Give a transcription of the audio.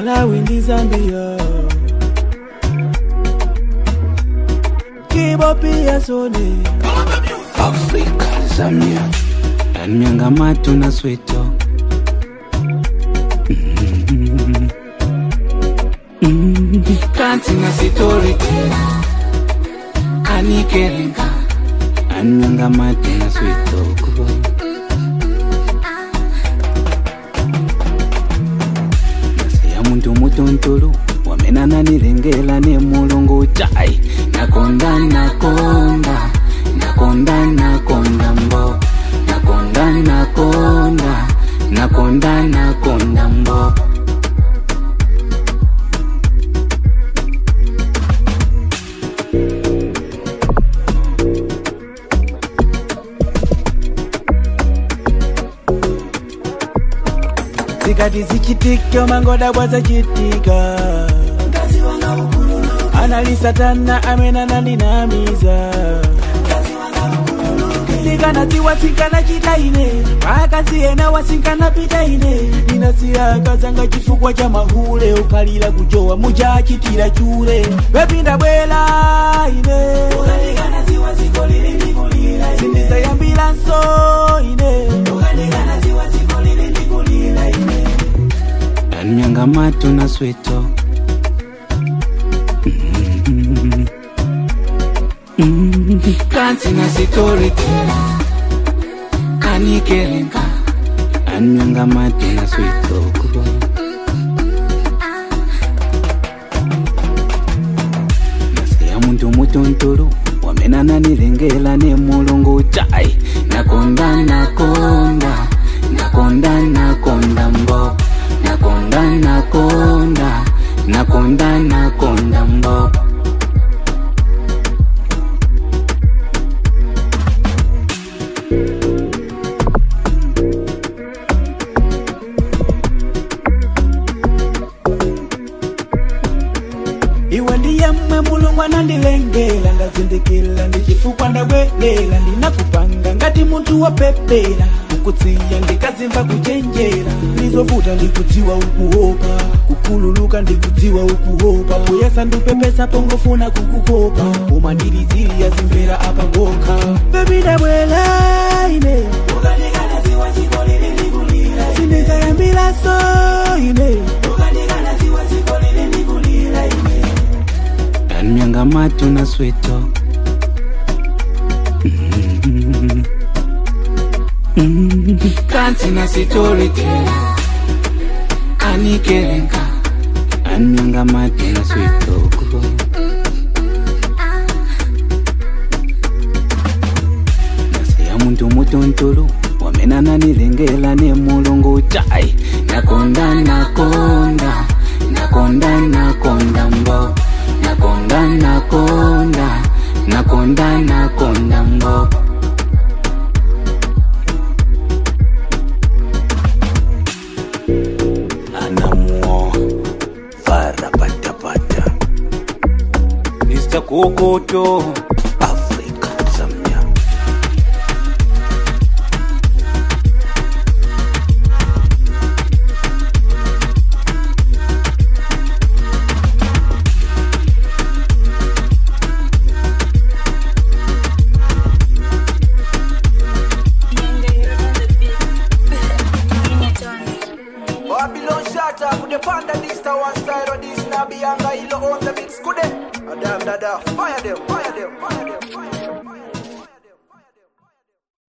malawi ndi zambia kibo pia sone Africa, Zambia, and Miangamatu na sweet talk. Mm. Mm. Kanti na sitori Anikerenga And Miangamatu na sweet talk. Nasiya muntu mutuntulu wamenana nilengela ne mulungu chai nakonda nakonda nakonda nakonda mbo nakonda nakonda nakonda nakonda mbo zikati zichitika mangoda bwazachitika analisatana amenana ndinamiza ndikanatsiwa tsinkana chitaine pakasiyena wasinkana pitaine ninasiyakazanga chifukwa cha mahule ukalira kujowa mujachitira chure wepinda bwela ine sindizayambira nso ine and Miangamatu na sweet talk. Mm. Mm. Kanti na sitori Anikerenga and Miangamatu na sweet talk. nasiya muntu mutuntulu wamenana nilengela ne mulungu chai nakonda nakonda nakonda nakonda mbo nakonda nakonda nakonda nakonda mbo iwe ndiyemwe mulungu anandilengela ndazindikila ndichifukwa ndabwelela ndinakupanga ngati munthu wopepera kukutsiya ndikazimva kuchenjera ndizovuta ndikudziwa ukuopa kukhululuka ndikudziwa ukuopa kuyesa ndupepesa pongofuna kukukopa koma ndiliziya zimvera apa kokha bebi ndabwela ine sindizayambira so ine and Miangamatu na sweet talk. Mm. Mm. Kanti na sitori Anikerenga and Miangamatu na sweet talk. nasiya muntu mutuntulu wamenana nilengela ne mulungu chai nakonda nakonda nakonda nakonda mbo nakonda nakonda nakonda nakonda mbo anamuo farapatapata Mr. Kokoto afrika zambia Babylon shatter, could the panda this to one style or this nabi anga ilo on the mix, could they? Adam dada, fire them, fire them, fire them.